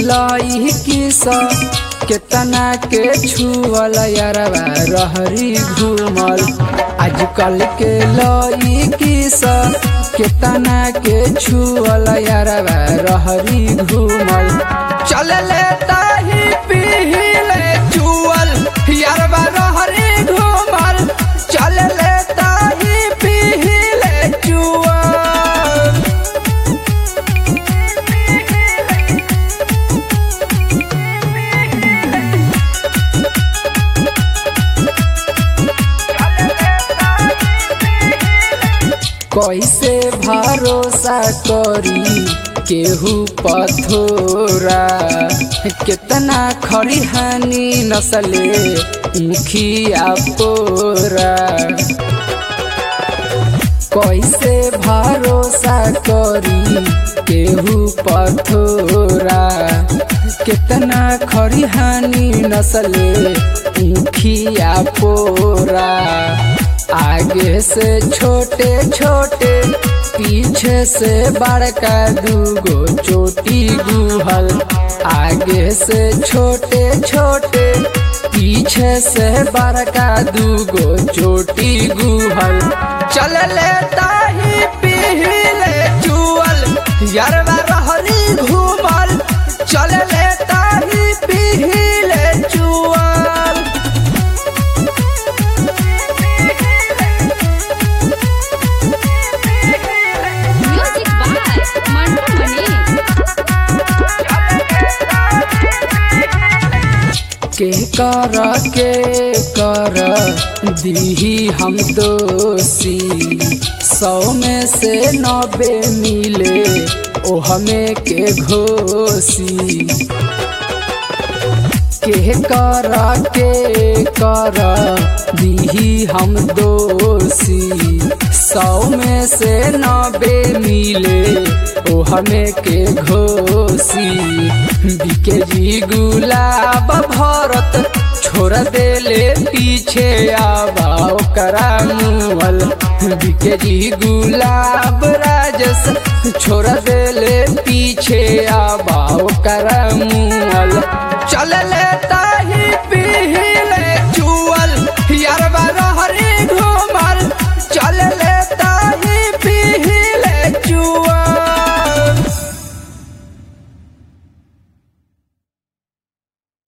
लाई किस केतना के छुअल यारवा रहरी घूमल आजकल के लाई किस केतना के छुअल यारवा रहरी घूमल चल ले ताही पीले चुअल यारवा रहरी घूमल चल ले ताही पीले चुअल कैसे भरोसा करी केहू पथोरा कितना खड़ी हानि नसले मुखिया पोरा कैसे भरोसा करी केहू पथोरा कितना खड़ी हानि नसले मुखिया पोरा आगे से छोटे छोटे पीछे से बड़का दूगो चोटी गुहल आगे से छोटे छोटे पीछे से बड़का दूगो चोटी गुहल चल ले ताही पीले चुअल यारवा रहरी घूमल चल ले ताही पीले चुअल Music by Mantu Mani. के कर के कर दीही हम दोषी सौ में से नब्बे मिले ओ हमें के घोषी के कर के कर दीही हम दोषी सौ में से नब्बे मिले ओ हमें के घोषी बिके जी गुलाब भरत छोड़ देले पीछे आबा ओकरा मुअल बिके जी गुलाब राजस छोड़ देले पीछे आबा ओकरा मुअल चल ले ताही पी